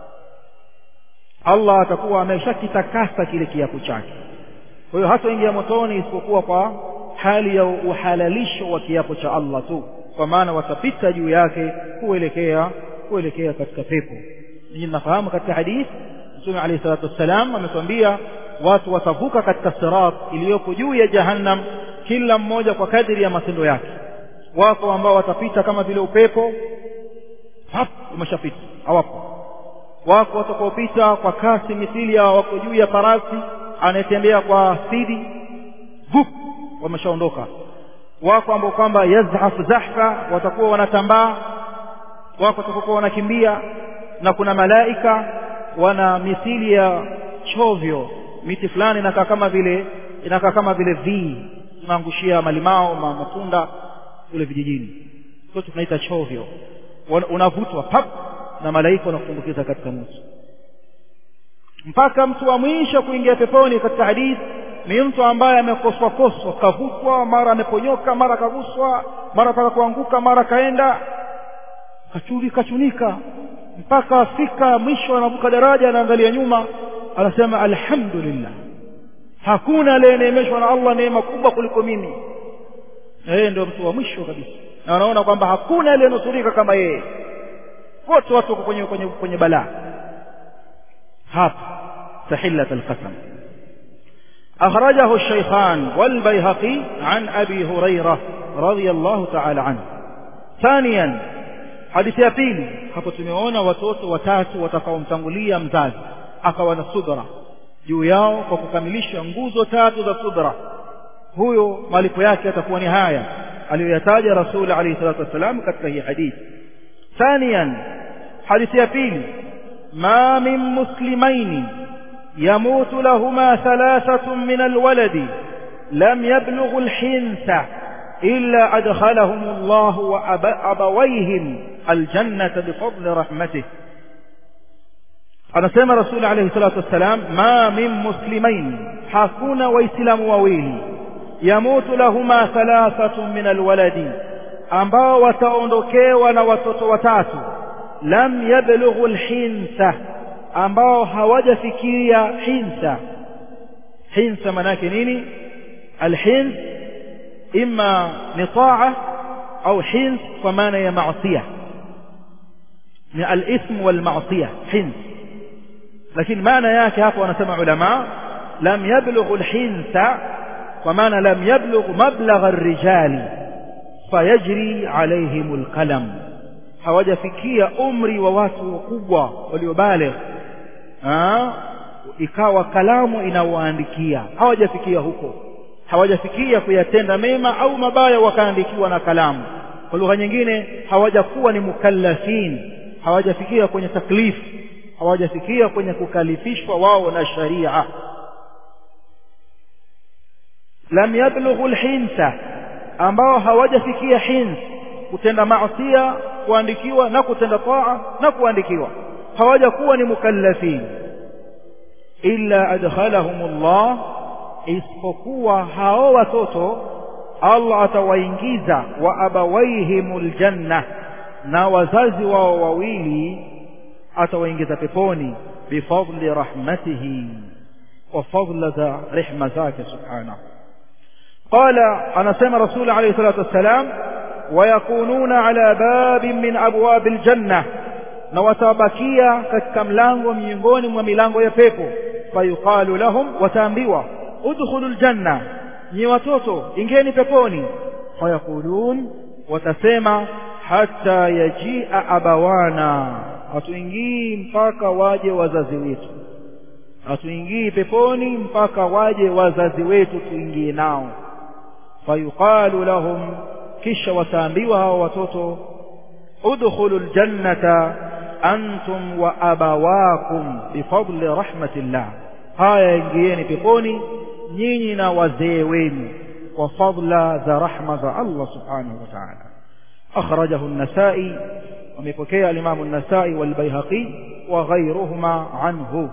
Allah atakuwa ameshakitakasa kile kiapo chake kwa hiyo hataingia motoni isipokuwa kwa hali ya uhalalisho wa kiapo cha Allah tu kwa maana watapita juu yake kuelekea kuelekea katika pepo ninyi nafahamu katika hadithi Mtume عليه الصلاه والسلام ametuambia watu watavuka katika sirat iliyoko juu ya jahannam kila mmoja kwa kadiri ya matendo yake wako ambao watapita kama vile upepo hap umeshapita hawapo wako watakaopita kwa kasi mithili ya wako juu ya farasi anayetembea kwa spidi vup wameshaondoka wako ambao kwamba yazhaf zahfa watakuwa wanatambaa wako watakuwa wanakimbia na kuna malaika wana mithili ya chovyo miti fulani inakaa kama vile inakaa kama vile vii tunaangushia malimao ma matunda kule vijijini sote tunaita chovyo unavutwa pap na malaika wanakutumbukiza katika moto mpaka mtu wa mwisho kuingia peponi katika hadithi ni mtu ambaye amekoswa koswa kavutwa mara ameponyoka mara kaguswa mara taka kuanguka mara kaenda kachuli kachunika mpaka afika mwisho anavuka daraja anaangalia nyuma anasema alhamdulillah hakuna aliyeneemeshwa na Allah neema kubwa kuliko mimi yeye ndio mtu wa mwisho kabisa na anaona kwamba hakuna aliyenusurika kama yeye wote watu wako kwenye kwenye kwenye balaa hapa tahillat alqasam أخرجه الشيخان والبيهقي عن أبي هريرة رضي الله تعالى عنه ثانيا hadithi ya pili hapo tumeona watoto watatu watakaomtangulia mzazi akawa na subra juu yao kwa kukamilisha nguzo tatu za subra huyo malipo yake atakuwa ni haya aliyoyataja rasul alayhi salatu wassalam katika hii hadithi ثانيا hadithi ya pili ma min muslimaini يموت لهما ثلاثة من الولد لم يبلغ الحنث إلا أدخلهم الله وأبويهم الجنة بفضل رحمته anasema rasuli alayhi salatu wassalam ma min muslimain hakuna waislamu wawili yamutu lahuma thalathatun min alwaladi ambao wataondokewa na watoto watatu lam yablughu alhinsa ambao hawajafikia hinsa hinsa manake nini alhins imma ni taa au hins kwa maana ya maasiya ni alithm walmaasiya hins lakini maana yake hapo wanasema ulama lam yablughu alhinsa kwa maana lam yablugh mablagha arrijali fayajri alaihim alqalam hawajafikia umri wa watu wakubwa waliobaligh ikawa kalamu inawaandikia hawajafikia huko hawajafikia kuyatenda mema au mabaya wakaandikiwa na kalamu kwa lugha nyingine hawajakuwa ni mukallafin hawajafikia kwenye taklifu hawajafikia kwenye kukalifishwa wao na sharia lam yablughu alhinsa ambao hawajafikia hins kutenda maasiya kuandikiwa na kutenda taa na kuandikiwa hawajakuwa ni mukallafin illa adkhalahumullah isipokuwa hao watoto Allah atawaingiza wa abawaihimul janna na wazazi wao wawili atawaingiza peponi bifadli rahmatihi wa fadla za rehma zake subhanahu qala anasema rasul alayhi salatu wassalam wayakununa ala babin min abwabil janna na watabakia katika mlango miongoni mwa milango ya pepo fayuqalu lahum wataambiwa udkhulul janna nyi watoto ingeni peponi fayaqulun watasema hata yajia abawana hatuingii mpaka waje wazazi wetu hatuingii peponi mpaka waje wazazi wetu tuingie nao fayuqalu lahum kisha wataambiwa hao watoto udkhulu ljannata antum wa abawakum bifadli rahmatillah haya ingieni peponi nyinyi na wazee wenu kwa fadla za rahma za Allah subhanahu wa ta'ala akhrajahu an-nasa'i وميبكي الإمام النسائي والبيهقي وغيرهما عنه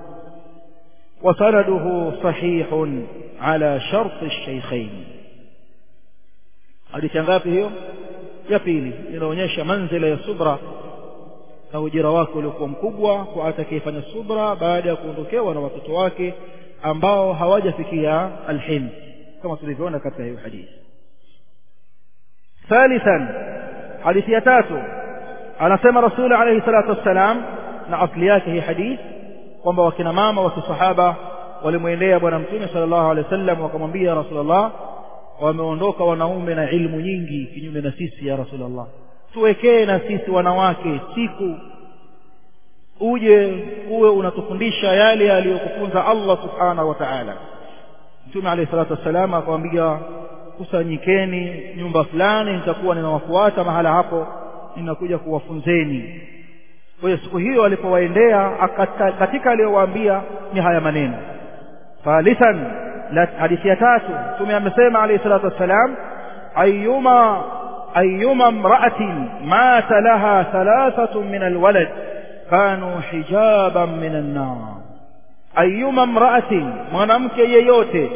وسنده صحيح على شرط الشيخين hadithi ngapi hiyo ya pili inaonyesha manzila ya subra na ujira wake uliokuwa mkubwa kwa atakayefanya subra baada ya kuondokewa na watoto wake ambao hawajafikia alhim kama tulivyoona katika hiyo hadithi thalithan hadithi ya tatu anasema rasul alayhi salatu wassalam na asli yake hii hadith kwamba wakina mama wa kisahaba walimwendea bwana mtume sallallahu alaihi wasallam wakamwambia rasulullah wameondoka wanaume na ilmu nyingi kinyume na sisi ya rasulullah tuwekee na sisi wanawake siku uje uwe unatufundisha yale aliyokufunza Allah subhanahu wa ta'ala mtume alayhi salatu wassalam akamwambia kusanyikeni nyumba fulani nitakuwa ninawafuata mahala hapo ninakuja kuwafunzeni kwa hiyo siku hiyo alipowaendea katika aliyowaambia ni haya maneno thalithan hadithi ya tatu mtume amesema alayhi salatu wassalam ayyuma ayyuma imra'atin mata laha thalathatun min alwalad kanu hijaban min an-nar ayyuma imra'atin mwanamke yeyote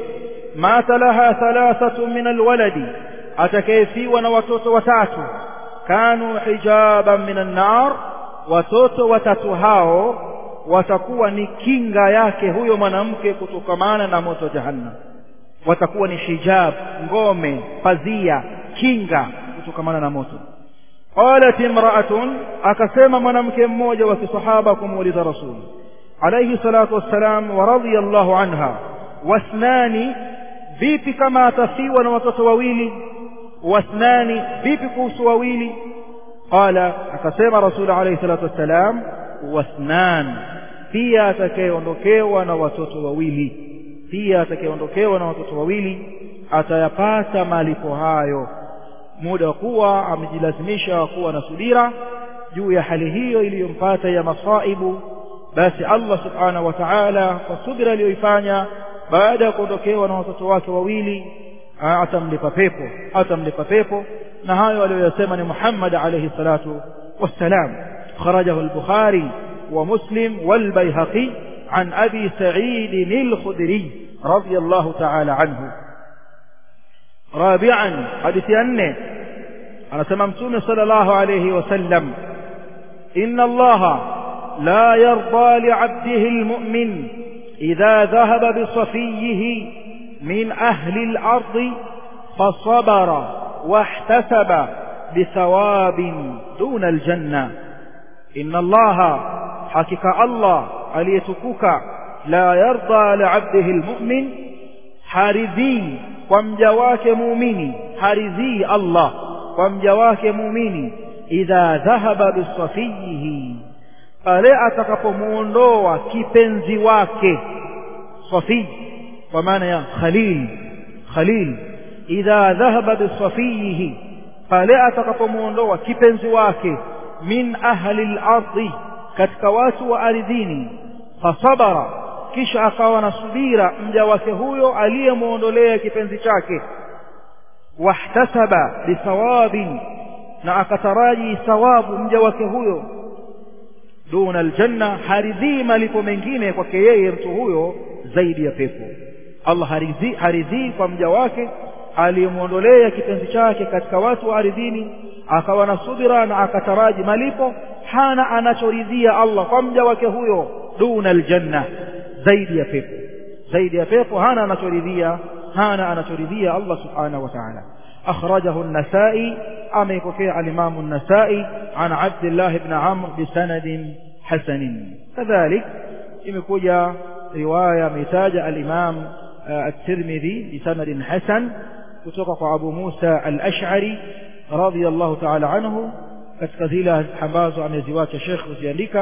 mata laha thalathatu min alwaladi atakayefiwa na watoto watatu kanu hijaban min annar watoto watatu hao watakuwa ni kinga yake huyo mwanamke kutokamana na moto wa jahannam watakuwa ni hijab ngome pazia kinga kutokamana na moto qalat imra'atun akasema mwanamke mmoja wa kisahaba kumuuliza rasul alayhi salatu wassalam wa radiyallahu anha wasnani vipi kama atafiwa na watoto wawili wasnani vipi kuhusu wawili qala akasema rasul alayhi salatu wassalam wasnan pia atakayeondokewa na watoto wawili pia atakayeondokewa na watoto wawili atayapata malipo hayo muda wa kuwa amejilazimisha kuwa na subira juu ya hali hiyo iliyompata ya masaibu basi Allah subhanahu wa ta'ala kwa subira aliyoifanya baada ya kuondokewa na watoto wake wawili atamlipa pepo atamlipa pepo na hayo aliyoyasema ni Muhammad alayhi salatu wassalam kharajahu al-Bukhari wa Muslim wal Baihaqi عن أبي سعيد الخدري رضي الله تعالى عنه رابعا حديث أنه أنا سممتون صلى الله عليه وسلم إن الله لا يرضى لعبده المؤمن إذا ذهب بصفيه من أهل الأرض فصبر واحتسب بثواب دون الجنة إن الله حقيقة الله aliyetukuka la yarda liabdihi almu'min haridhii kwa mja wake muumini haridhii Allah kwa mja wake muumini idha dhahaba bisafihi pale atakapomuondoa kipenzi wake safi kwa maana ya khalil khalil idha dhahaba bisafihi pale atakapomuondoa kipenzi wake min ahli al-ardhi katika watu wa ardhini fasabara kisha akawa na subira mja wake huyo aliyemuondolea kipenzi chake wahtasaba bithawabin na akataraji thawabu mja wake huyo duna aljanna haridhii malipo mengine kwake yeye mtu huyo zaidi ya pepo Allah haridhii haridhii kwa mja wake aliyemuondolea kipenzi chake katika watu wa ardhini akawa na subira na akataraji malipo hana anachoridhia Allah kwa mja wake huyo duna aljanna zaidi ya pepo zaidi ya pepo hana anachoridhia hana anachoridhia Allah subhanahu wa ta'ala akhrajahu an-nasa'i ameipokea al-imam an-nasa'i an abdullah ibn amr bisanad hasan kadhalik imekuja riwaya ametaja al-imam at-tirmidhi bisanad hasan kutoka kwa abu musa al-ash'ari radiyallahu ta'ala anhu katika zile ambazo ameziwacha Sheikh kuziandika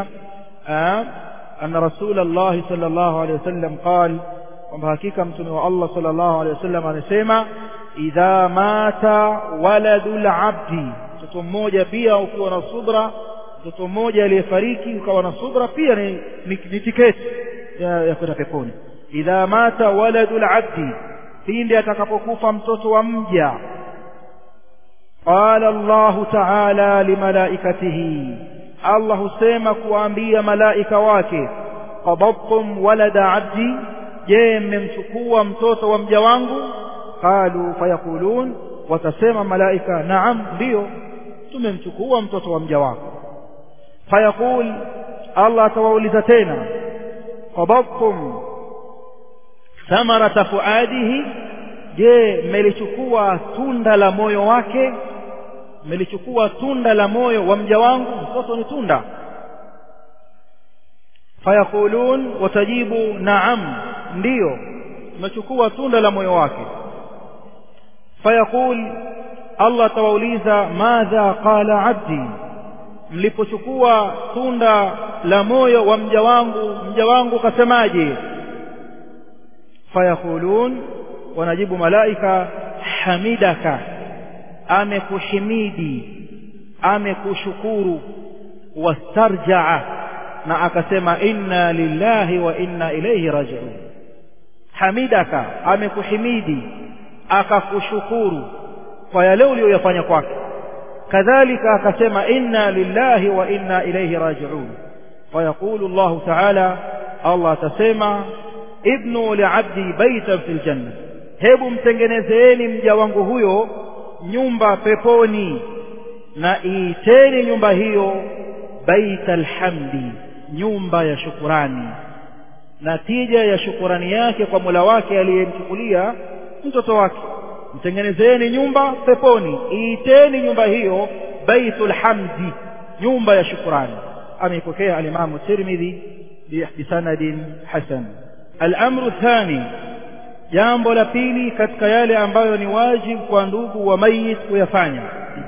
anna Rasulullah sallallahu alaihi wasallam qal kwamba hakika mtume wa Allah sallallahu alaihi wasallam amesema idha mata waladul abdi mtoto mmoja pia ukiwa na subra mtoto mmoja aliyefariki ukawa na subra pia ni, ni, ni tiketi ya, ya kwenda peponi idha mata waladul abdi pindi atakapokufa mtoto wa mja قال الله تعالى لملائكته الله سيما kuambia malaika wake qabadtum walada abdi je mmemchukua mtoto wa mja wangu qalu fayaqulun watasema malaika naam ndio tumemchukua mtoto wa mja wako fayaqul Allah atawauliza tena qabadtum thamarata fuadihi je mmelichukua tunda la moyo wake mmelichukua tunda la moyo wa mja wangu mtoto ni tunda fayaqulun watajibu naam ndiyo mmechukua tunda la moyo wake fayaqul Allah tawauliza madha qala abdi mlipochukua tunda la moyo wa mja wangu mja wangu kasemaje fayaqulun wanajibu malaika hamidaka amekuhimidi amekushukuru wastarjaa na akasema inna lillahi wa inna ilayhi raji'un hamidaka amekuhimidi akakushukuru kwa yale uliyoyafanya kwake kadhalika akasema inna lillahi wa inna ilayhi raji'un fayaqulu Allah ta'ala Allah atasema ibnu li'abdi baytan fil janna hebu mtengenezeeni mja wangu huyo nyumba peponi na iiteni nyumba hiyo baita alhamdi nyumba ya shukurani natija ya shukurani yake kwa Mola wake aliyemchukulia mtoto wake mtengenezeni nyumba peponi iiteni nyumba hiyo baitul hamdi nyumba ya shukurani ameipokea alimamu tirmidhi bisanadin hasan al-amru thani jambo la pili katika yale ambayo ni wajibu kwa ndugu wa mayit kuyafanya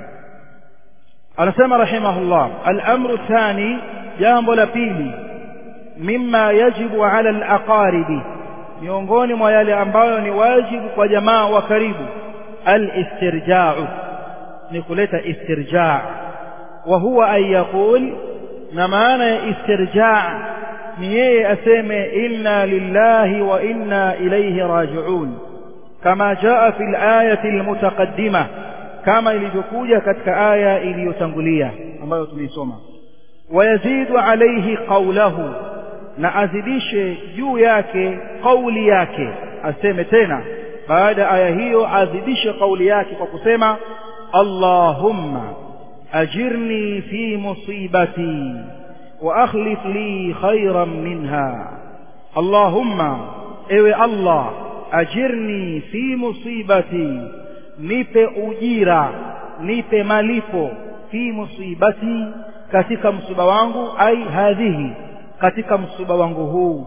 anasema rahimahullah al-amru thani jambo la pili mimma yajibu ala al-aqaribi miongoni mwa yale ambayo ni wajibu kwa jamaa wa karibu al-istirja'u ni kuleta istirja' wa huwa an yaqul na maana ya istirja' ni yeye aseme inna lillahi wa inna ilayhi raji'un kama jaa fi al-ayati al-mutaqaddimah kama ilivyokuja katika aya iliyotangulia ambayo tumeisoma wayazidu alayhi qawlahu na azidishe juu yake kauli yake aseme tena baada aya hiyo azidishe kauli yake kwa kusema Allahumma ajirni fi musibati wa akhlif li khayran minha Allahumma ewe Allah ajirni fi musibati nipe ujira nipe malipo fi musibati katika msiba wangu ai hadhihi katika msiba wangu huu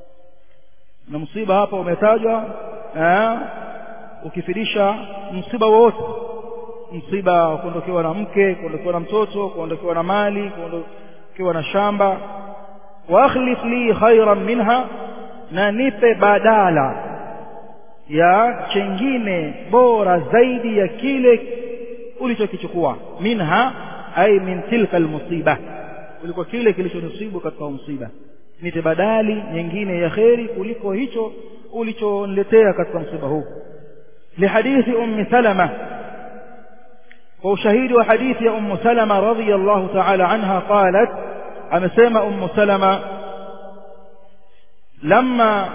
na msiba hapa umetajwa ukifidisha msiba wote msiba wa kuondokewa na mke kuondokewa na mtoto kuondokewa na mali kuondokewa na shamba wa akhlif li khairan minha na nipe badala ya chengine bora zaidi ya kile ulichokichukua minha ay min tilka almusiba kuliko kile kilichonisibu katika msiba nite badali nyingine ya kheri kuliko hicho ulichoniletea katika msiba huu lihadithi ummi salama kwa ushahidi wa hadithi ya ummu salama radhiyallahu ta'ala anha qalat amesema ummu salama lamma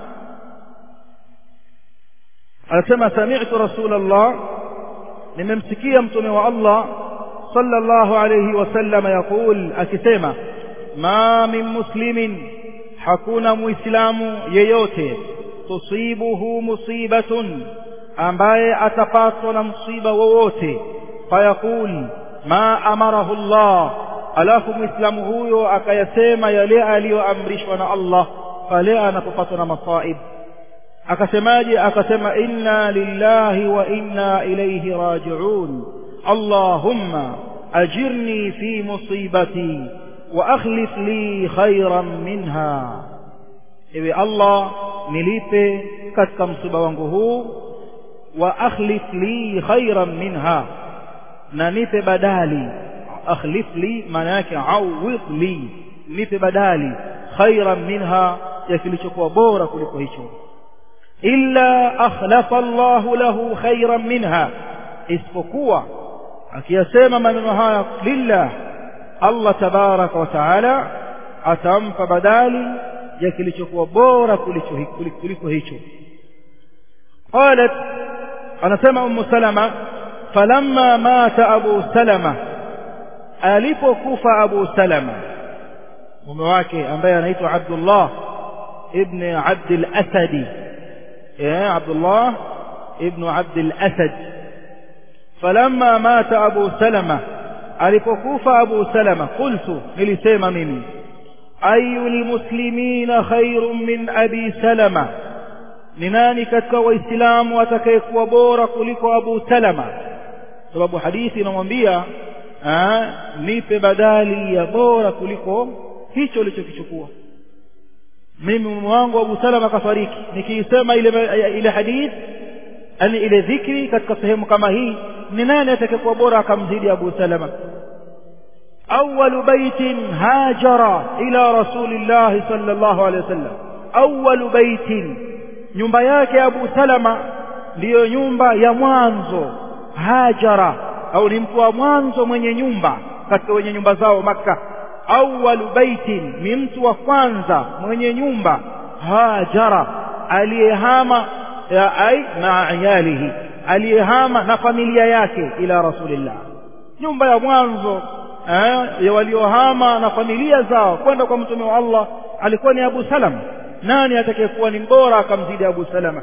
anasema sami'tu rasulullah nimemsikia mtume wa Allah sallallahu alayhi wasallam yaqul akisema ma min muslimin hakuna muislamu yeyote tusibuhu musibatun ambaye atapatwa na msiba wowote fayaqul ma amarahu Allah alafu muislamu huyo akayasema yale aliyoamrishwa na Allah pale anapopatwa na masaib akasemaje akasema inna lillahi wa inna ilayhi raji'un allahumma ajirni fi musibati wa akhlif li khayran minha ewe allah nilipe katika msiba wangu huu wa akhlif li khayran minha na nipe badali akhlif li maana yake awid li nipe badali khayran minha ya kilichokuwa bora kuliko hicho illa akhlafa Allahu lahu khairan minha isipokuwa akiyasema maneno haya lillah Allah tabaraka wa taala atampa badali ya kilichokuwa bora kuliko hicho qalat anasema ummu salama falamma mata abu salama alipokufa abu salama mume wake ambaye anaitwa Abdullah ibn Abd al-Asadi يا عبد الله ابن عبد الأسد فلما مات أبو سلمة alipokufa Abu Salama qultu nilisema mimi ayu almuslimina khairun min abi Salama ni nani katika waislamu atakayekuwa bora kuliko Abu Salama sababu hadithi inamwambia nipe badali ya bora kuliko hicho ulichokichukua mimi mume wangu Abu Salama kafariki nikiisema ile ile hadith yani ile dhikri katika sehemu kama hii ni nani atakayekuwa bora akamzidi Abu Salama أول بيت هاجر إلى رسول الله صلى الله عليه وسلم أول بيت nyumba yake Abu Salama ndiyo nyumba ya mwanzo hajara au ni mtu wa mwanzo mwenye nyumba katika wenye nyumba zao Makka awwalu baitin ni mtu wa kwanza mwenye nyumba hajara aliyehama ya ai maa iyalihi aliyehama na familia yake ila rasulillah nyumba ya mwanzo eh, ya waliohama na familia zao kwenda kwa mtume wa Allah alikuwa ni Abu Salama nani atakayekuwa ni mbora akamzidi Abu Salama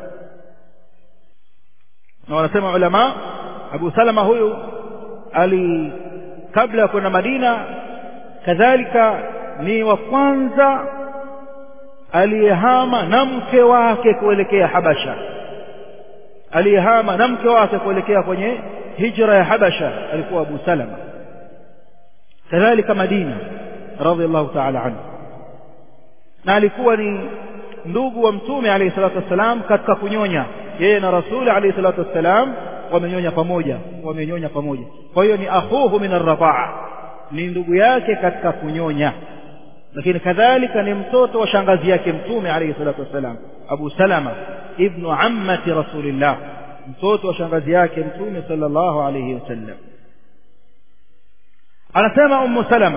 na wanasema ulama Abu Salama huyu ali kabla ya kwenda Madina kadhalika ni wa kwanza aliyehama na mke wake kuelekea Habasha aliyehama na mke wake kuelekea kwenye hijra ya Habasha alikuwa Abu Salama kadhalika Madina radhiallahu ta'ala anhu na alikuwa ni ndugu wa mtume alayhi salatu wassalam katika kunyonya yeye na rasuli alayhi salatu wassalam wamenyonya pamoja wamenyonya pamoja kwa hiyo ni akhuhu min arradaa ni ndugu yake katika kunyonya lakini kadhalika ni mtoto wa shangazi yake mtume alayhi salatu wassalam Abu Salama ibnu ammati rasulillah mtoto wa shangazi yake mtume sallallahu alayhi wasallam anasema ummu salama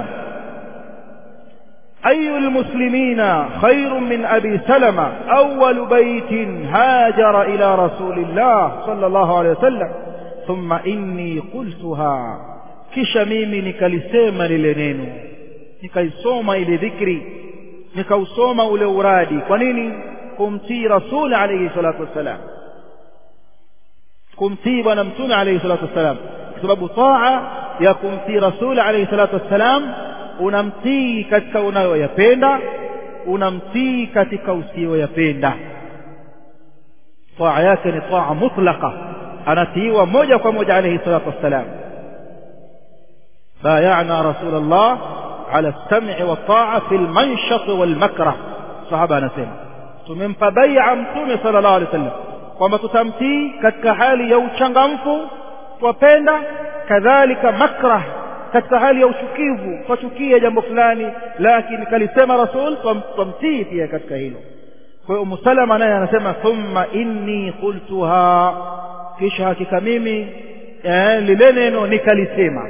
أي المسلمين خير من أبي سلمة أول بيت هاجر إلى رسول الله صلى الله عليه وسلم ثم إني قلتها kisha mimi nikalisema lile neno nikaisoma ile dhikri nikausoma ule uradi kwa nini kumtii rasul alayhi salatu wassalam kumtii bwana mtume alayhi salatu wassalam kwa sababu taa ya kumtii rasul alayhi salatu wassalam unamtii katika unayoyapenda unamtii katika usiyoyapenda taa yake ni taa mutlaqa anatiiwa moja kwa moja alayhi salatu wassalam بايعنا رسول الله على السمع والطاعة في المنشط والمكره صحابة نسيما tumempa bai'a mtume sallallahu alaihi wasallam kwamba tutamtii katika hali ya uchangamfu twapenda kadhalika makrah katika hali ya uchukivu twachukia jambo fulani lakini kalisema rasul twamtii pia katika hilo kwa hiyo umu salama naye anasema thumma inni qultuha kisha hakika mimi eh, lile neno nikalisema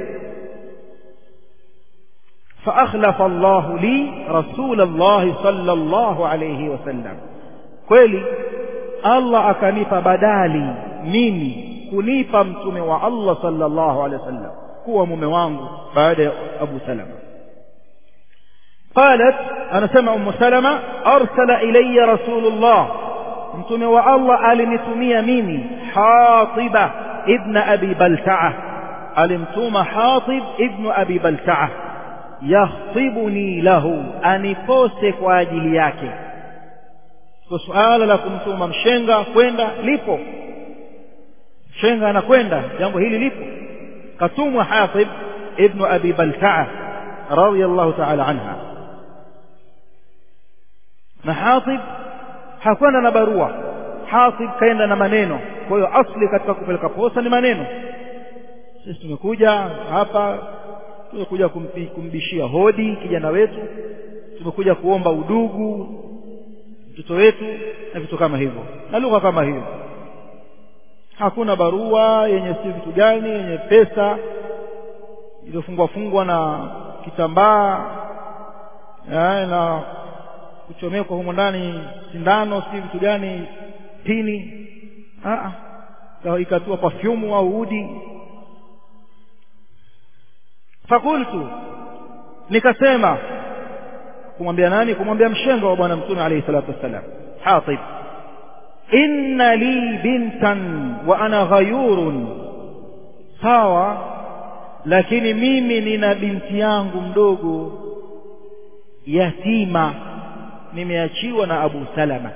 فأخلف الله لي رسول الله صلى الله عليه وسلم kweli Allah akanipa badali mimi kunipa mtume wa Allah sallallahu alaihi wasallam kuwa mume wangu baada ya Abu Salama قالت أنا سمع أم سلمة أرسل إلي رسول الله mtume wa Allah alinitumia mimi Hatib ibn Abi Balta'a alimtuma Hatib ibn Abi Balta'a yakhtibuni lahu anipose kwa ajili yake kwa suala la kumtuma mshenga kwenda lipo mshenga anakwenda jambo hili lipo katumwa Hatib ibn Abi Balta'a radiyallahu ta'ala anha na Hatib hakwenda na barua Hatib kaenda na maneno kwa hiyo asli katika kupeleka posa ni maneno sisi tumekuja hapa tumekuja kumbishia hodi kijana wetu tumekuja kuomba udugu mtoto wetu na vitu kama hivyo na lugha kama hiyo hakuna barua yenye si vitu gani yenye pesa iliyofungwa fungwa na kitambaa na kuchomekwa humo ndani sindano si vitu gani pini ikatua pafyumu au udi fakultu nikasema kumwambia nani kumwambia mshenga wa bwana mtume alayhi salatu wassalam hatib inna li bintan wa ana ghayurun sawa lakini mimi nina binti yangu mdogo yatima nimeachiwa na Abu Salama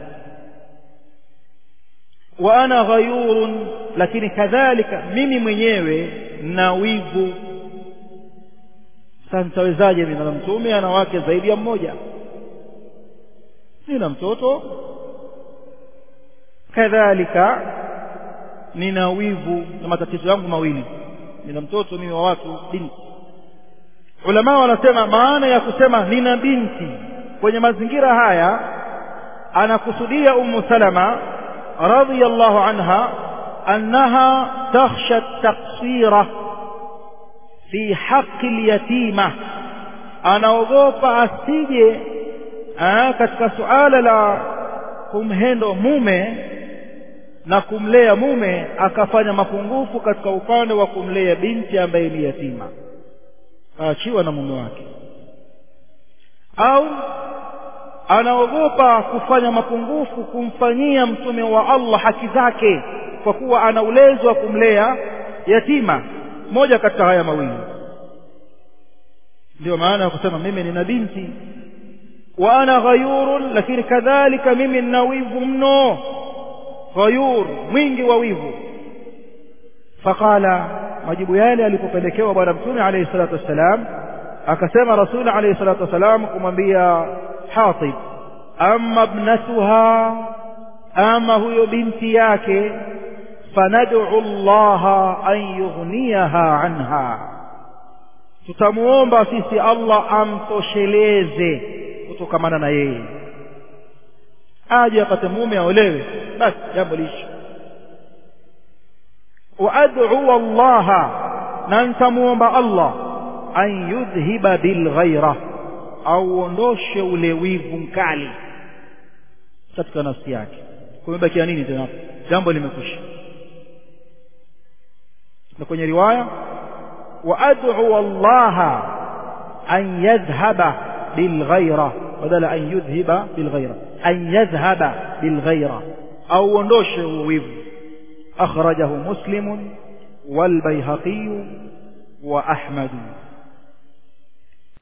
wa ana ghayurun lakini kadhalika mimi mwenyewe na wivu sasa nitawezaje mimi na mtume ana wake zaidi ya mmoja nina mtoto kadhalika nina wivu na matatizo yangu mawili nina mtoto mimi wa watu binti ulama wanasema maana ya kusema nina binti kwenye mazingira haya anakusudia ummu salama radhiyallahu anha annaha takhsha taksira fi haqi lyatima anaogopa asije katika suala la kumhendo mume na kumlea mume akafanya mapungufu katika upande wa kumlea binti ambaye ni yatima aachiwa na mume wake au anaogopa kufanya mapungufu kumfanyia mtume wa Allah haki zake kwa kuwa ana ulezo wa kumlea yatima moja katika haya mawili ndio maana ya kusema mimi nina binti wa ana ghayurun lakini kadhalika mimi nina wivu mno ghayur mwingi wa wivu faqala majibu yale alipopelekewa bwana mtume alayhi salatu wassalam akasema rasul alayhi salatu wassalam kumwambia hatib amma ibnatuha ama huyo binti yake fanad'u allaha an yughniyaha anha tutamuomba sisi Allah amtosheleze kutokamana na yeye aje apate mume aolewe basi jambo lishi waad'u Allah na nitamuomba Allah an yudhhiba bilghaira auondoshe ule wivu mkali katika nafsi yake kumebakia nini tena jambo limekwisha na kwenye riwaya وأدعو الله أن يذهب بالغيرة بدل أن يذهب بالغيرة أن يذهب بالغيرة أو وندوش ويف أخرجه مسلم والبيهقي وأحمد